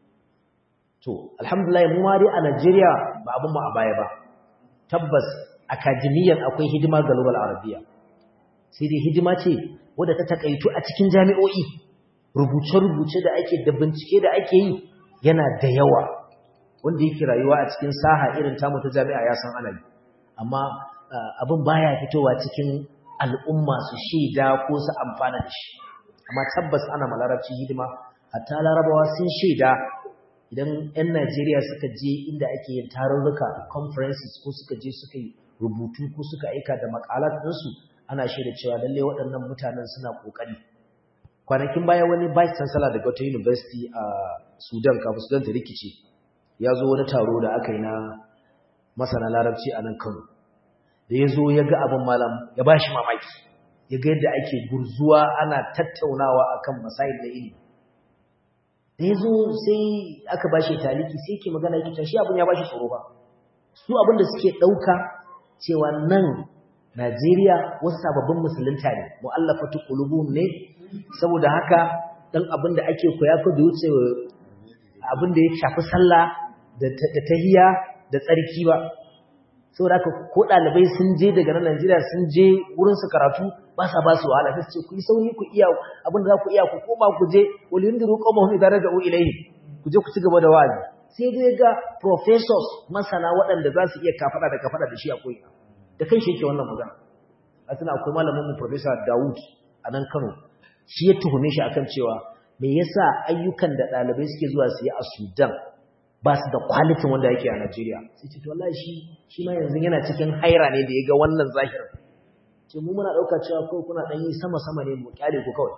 to alhamdulillah mu ma dai a Najeriya ba abun mu a baya ba tabbas akademiyan akwai hidima ga lugal arabiya sai dai hidima ce wadda ta takaitu a cikin jami'o'i rubuce-rubuce da ake da bincike da ake yi yana da yawa wanda yake rayuwa a cikin saha irin tamu ta jami'a ya san ana yi amma abin baya fitowa cikin al'umma su shaida ko su amfana da shi amma tabbas ana malarabci hidima hatta larabawa sun shaida idan 'yan najeriya suka je inda ake yin tarurruka conferences ko suka je suka yi rubutu ko suka aika da makalat ɗinsu ana shaida cewa lalle waɗannan mutanen suna ƙoƙari kwanakin baya wani vice chancellor daga wata university a sudan kafin sudan ta rikice ya zo wani taro da aka yi na masana larabci a nan kano da ya zo ya ga abin malam ya ba shi mamaki ya ga yadda ake gurzuwa ana tattaunawa akan masayin da ilimi da ya zo sai aka ba shi taliki sai ke magana yake shi abin ya ba shi tsoro ba su abin da suke ɗauka cewa nan najeriya wasu sababbin musulunta ne mu'allafatu qulubuhum ne saboda haka dan abin da ake koya ko da wuce abin da ya shafi sallah da tahiyya da tsarki ba saboda haka ko dalibai sun je daga nan Najeriya sun je wurin su karatu ba sa ba su wahala sai ce ku yi sauri ku iya abin da za ku iya ku koma ku je walindiru qawmahum idara da ilayhi ku je ku ci gaba da wa'azi sai dai ga professors masana waɗanda za su iya kafada da kafada da shi a koyi da kai shi yake wannan magana a tuna akwai malamin mu professor Dawud a nan Kano shi ya tuhume shi akan cewa me yasa ayyukan da ɗalibai suke zuwa su yi a Sudan ba su da kwalitin wanda yake a Najeriya sai ce to wallahi shi shi ma yanzu yana cikin haira ne da ya ga wannan zahirin ce mu muna ɗauka cewa kawai kuna ɗan yi sama sama ne mu kyale ku kawai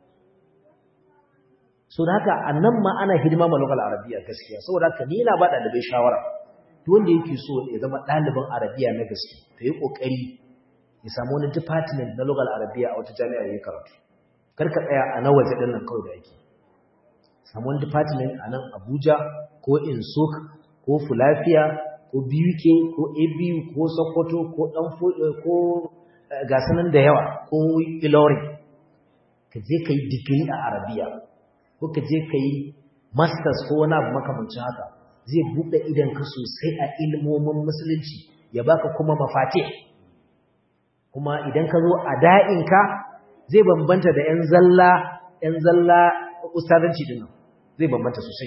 so da haka a nan ma ana hidima ma lokal arabiya gaskiya saboda haka ni ina ba ɗalibai shawara duk wanda yake so ya zama ɗaliban arabiya na gaske to yi ƙoƙari ya samu wani department na lokal arabiya a wata jami'a ya karatu karka tsaya a na waje ɗin nan kawai da ake samu wani department a nan abuja ko insuk ko fulafiya ko buk ko abu ko sokoto ko ɗan ko gasanan da yawa ko ilori ka je ka yi digiri a arabiya ko ka je ka yi masters ko wani abu makamancin haka zai buɗe idan ka sosai a ilmomin musulunci ya baka kuma mafate kuma idan ka zo a da'inka zai bambanta da 'yan zalla 'yan zalla ustazanci din zai bambanta sosai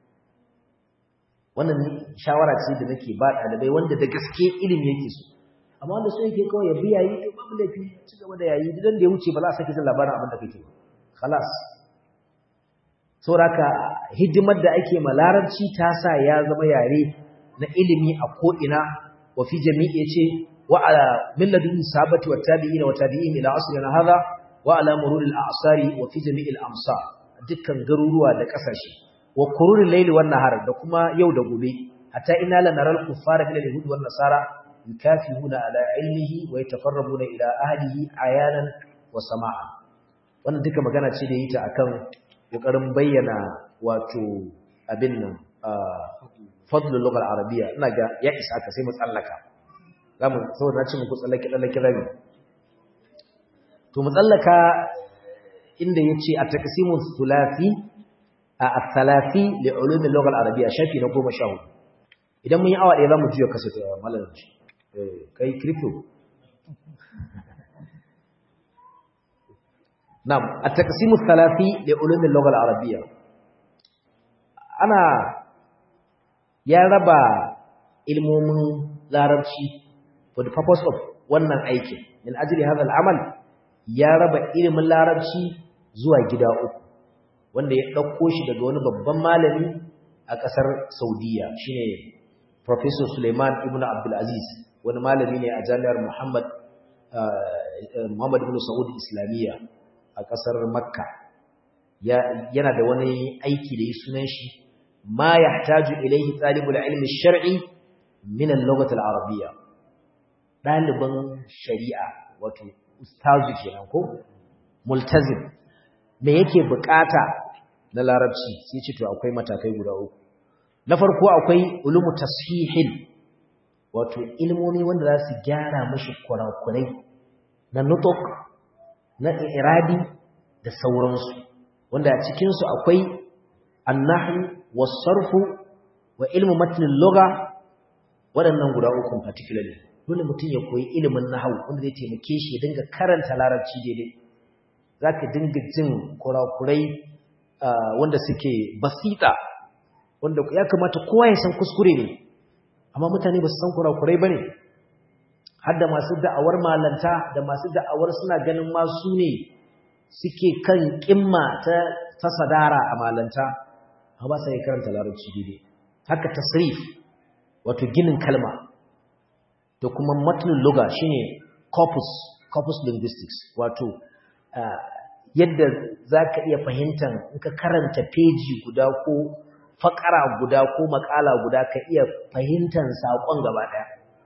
wannan shawara ce da nake ba ɗalibai wanda da gaske ilimi yake so amma wanda so yake kawai ya bi yayi to babu laifi ci gaba da yayi idan da ya wuce ba za a sake jin labarin abin da kake ba khalas sauraka hidimar da ake ma larabci ta sa ya zama yare na ilimi a ko'ina wa fi jami'i ce wa ala milladun sabati wa tabi'ina wa tabi'in ila asrina hadha wa ala mururil a'sari wa fi jami'il amsa dukkan garuruwa da kasashe wa qururil layli wan nahar da kuma yau da gobe hatta inna la naral kuffara min al-yahud wan nasara yukafihuna ala ilmihi wa yatafarrabuna ila ahlihi ayanan wa sama'a wannan duka magana ce da yi ta akan kokarin bayyana wato abin nan fadlul lughal arabiyya ina ga ya isa ka sai mu tsallaka zamu saboda na ce muku tsallake tsallake rabi to mu tsallaka inda yace a taqsimu thulathi a athalathi li ulum al-lugha al-arabiyya shafi na 14 idan mun yi awa ɗaya zamu juya kasa ta malamin eh kai crypto نعم التقسيم الثلاثي لعلوم اللغة العربية أنا يا ربا ilmomin larabci for the purpose of wannan aikin min ajli hadha al-amal ya raba ilimin larabci zuwa gida uku wanda ya dauko shi daga wani babban malami a kasar Saudiya shine Professor Suleiman Ibn Abdul Aziz wani malami ne a Jami'ar Muhammad Muhammad Ibn Saud Islamiyya a kasar Makka yana da wani aiki da yi sunan shi ma yahtaju ilayhi talibul ilmi shar'i min al-lughah al-arabiyya daliban shari'a wato ustazu kenan ko multazim me yake bukata na larabci sai ce to akwai matakai guda uku na farko akwai ulumu tashihin wato ilmomi wanda za su gyara mashi kurakurai na nutuk na irabi da sauransu wanda a cikinsu akwai annahu wasarfu wa ilmu matnin lugha waɗannan guda uku particularly dole mutum ya koyi ilimin nahwu wanda zai taimake shi ya dinga karanta larabci daidai zaka dinga jin kurakurai wanda suke basita wanda ya kamata kowa ya san kuskure ne amma mutane ba su san kurakurai bane har da masu da'awar malanta da masu da'awar suna ganin ma su ne suke kan kimma ta ta sadara a malanta ba sa yi karanta larabci daidai haka tasrif wato ginin kalma da kuma matnul lugha shine corpus corpus linguistics wato yadda zaka iya fahimtar in ka karanta peji guda ko fakara guda ko makala guda ka iya fahimtar sakon gaba daya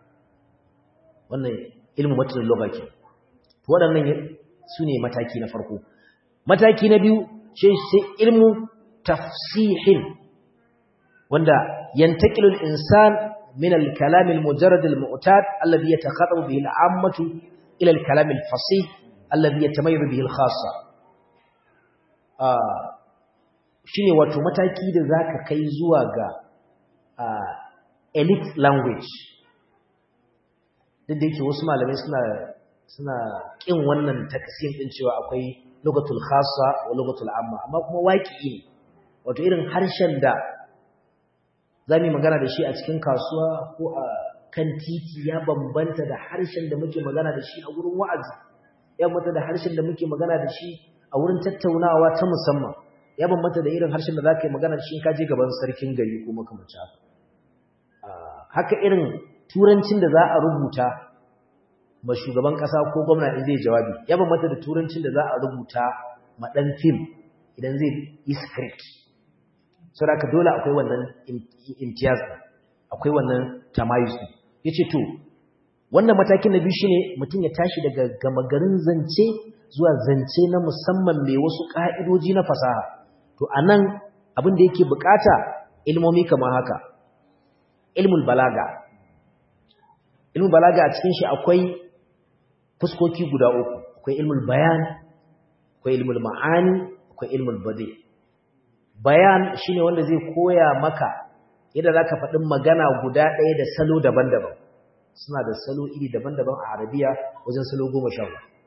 wannan ilmu matnul lugha ke waɗannan sune mataki na farko mataki na biyu sai ilmu tafsihin wanda yantaqilu al-insan min al-kalam al-mujarrad al-mu'tad alladhi yatakhatabu bihi al-'ammatu ila al-kalam al-fasih alladhi yatamayyazu bihi al-khassa ah shine wato mataki da zaka kai zuwa ga elite language duk da yake wasu malamai suna suna kin wannan taksim din cewa akwai lugatul khassa wa lugatul amma amma kuma waqi'i ne wato irin harshen da zamu magana da shi a cikin kasuwa ko a kan titi ya bambanta da harshen da muke magana da shi a wurin wa'azi ya bambanta da harshen da muke magana da shi a wurin tattaunawa ta musamman ya bambanta da irin harshen da zaka yi magana da shi in ka je gaban sarkin gari ko makamancin haka haka irin turancin da za a rubuta ma shugaban kasa ko gwamna in zai jawabi ya bambanta da turancin da za a rubuta ma dan film idan zai yi script so da dole akwai wannan imtiyaz akwai wannan tamayus yace to wannan matakin na biyu shine mutum ya tashi daga gama garin zance zuwa zance na musamman mai wasu ka'idoji na fasaha to anan abin da yake bukata ilmomi kamar haka ilmul balaga ilmul balaga a cikin shi akwai fuskoki guda uku akwai ilmul bayan akwai ilmul ma'ani akwai ilmul badi bayan shine wanda zai koya maka yadda zaka faɗi magana guda ɗaya da salo daban-daban suna da salo iri daban-daban a arabiya wajen salo goma sha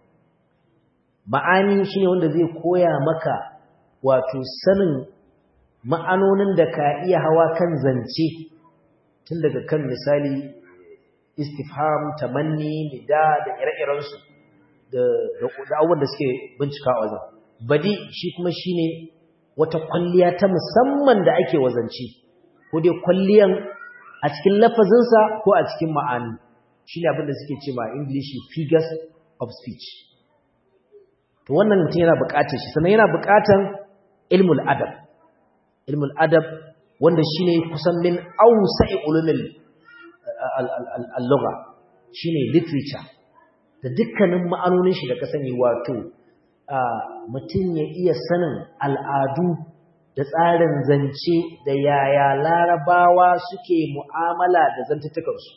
ma'ani shine wanda zai koya maka wato sanin ma'anonin da ka iya hawa kan zance tun daga kan misali istifham tamanni nida da ire-irensu da abubuwan da suke bincika a wajen badi shi kuma shine wata kwalliya ta musamman da ake wazance ko dai kwalliyan a cikin lafazinsa ko a cikin ma'ani shine abin da suke ce ma english figures of speech to wannan mutum yana buƙatar shi sannan yana buƙatar ilmul adab ilmul adab wanda shine kusan min awsa'i ulumil al-lugha shine literature da dukkanin ma'anonin shi da ka sani wato mutum ya iya sanin al'adu da tsarin zance da yaya larabawa suke mu'amala da zantattukansu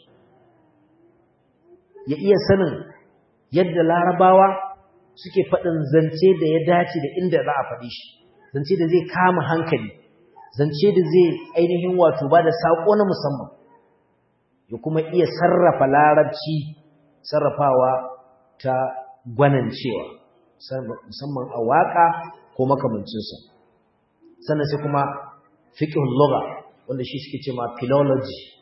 ya iya sanin yadda larabawa suke faɗin zance da ya dace da inda za a faɗi shi zance da zai kama hankali zance da zai ainihin wato ba da saƙo na musamman ya kuma iya sarrafa larabci sarrafawa ta gwanancewa musamman a waƙa ko makamancinsa sannan sai kuma fiqhul lugha wanda shi suke cewa philology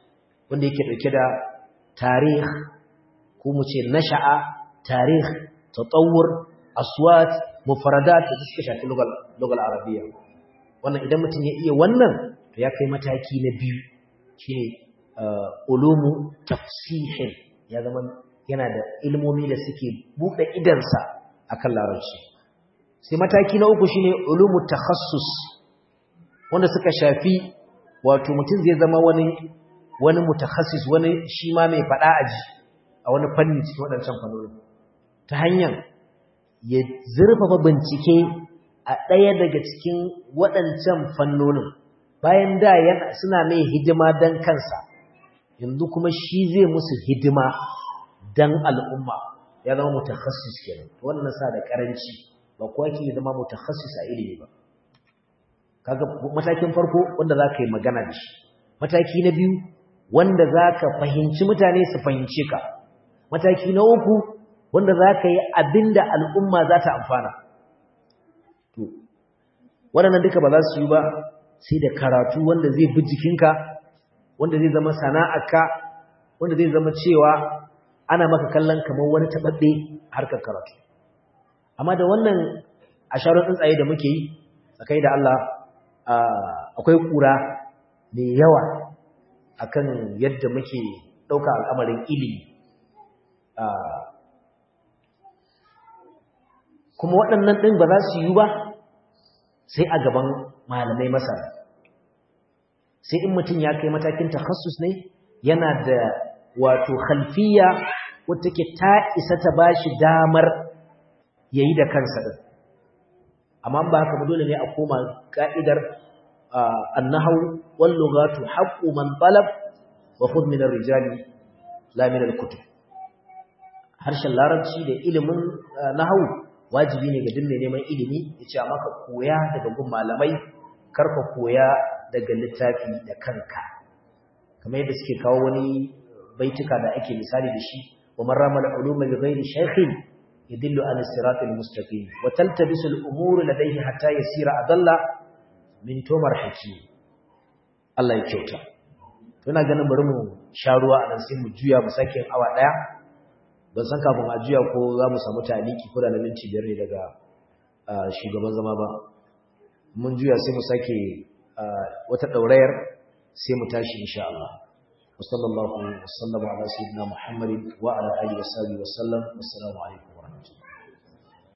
wanda yake dauke da tarih ko mu ce nasha'a tarih tatawur aswat mufradat da suka shafi lugal lugal arabiyya wannan idan mutum ya iya wannan to ya kai mataki na biyu shine ulumu tafsihin ya zama yana da ilmomi da suke buɗe idansa akan larabci sai mataki na uku shine ulumu takhassus wanda suka shafi wato mutum zai zama wani wani mutakhassis wani shi ma mai fada aji a wani fanni cikin waɗancan fannoni ta hanyar ya zurfafa bincike a ɗaya daga cikin waɗancan fannonin bayan da yana suna mai hidima don kansa yanzu kuma shi zai musu hidima don al'umma ya zama mutakhassis kenan wannan sa da karanci ba kuwa ke zama mutakhassis a ilimi ba kaga matakin farko wanda za ka yi magana da shi mataki na biyu wanda za ka fahimci mutane su fahimce ka mataki na uku wanda za ka yi abin da al'umma za ta amfana to waɗannan duka ba za su yi ba sai da karatu wanda zai bi jikinka wanda zai zama sana'arka wanda zai zama cewa ana maka kallon kamar wani taɓaɓɓe harkar karatu amma da wannan asharar tsuntsaye da muke yi tsakai da Allah akwai ƙura mai yawa akan yadda muke ɗauka al'amarin ilimi kuma waɗannan ɗin ba za su yi ba sai a gaban malamai masana sai in mutum ya kai matakin takassus ne yana da wato khalfiya wata ke ta isa ta ba shi damar ya yi da kansa ɗin amma ba haka dole ne a koma ka'idar annahau wal lughatu haqqu man talab wa khudh min ar-rijali la min al-kutub harshen larabci da ilimin nahau wajibi ne ga duk mai neman ilimi yace amma ka koya daga gun malamai kar ka koya daga littafi da kanka kamar yadda suke kawo wani baituka da ake misali da shi wa man rama al-uluma bi ghairi shaykhin yadillu ala sirat al-mustaqim wa taltabisu al-umuru ladayhi hatta yasira adalla min tomar haki Allah ya kyauta ina ganin bari mu sha ruwa a nan sai mu juya mu sake awa daya ban san kafin a juya ko za mu samu taliki ko da na minti biyar ne daga shugaban zama ba mun juya sai mu sake wata daurayar sai mu tashi insha Allah وصلى الله وسلم على سيدنا محمد وعلى اله وصحبه وسلم والسلام عليكم ورحمه الله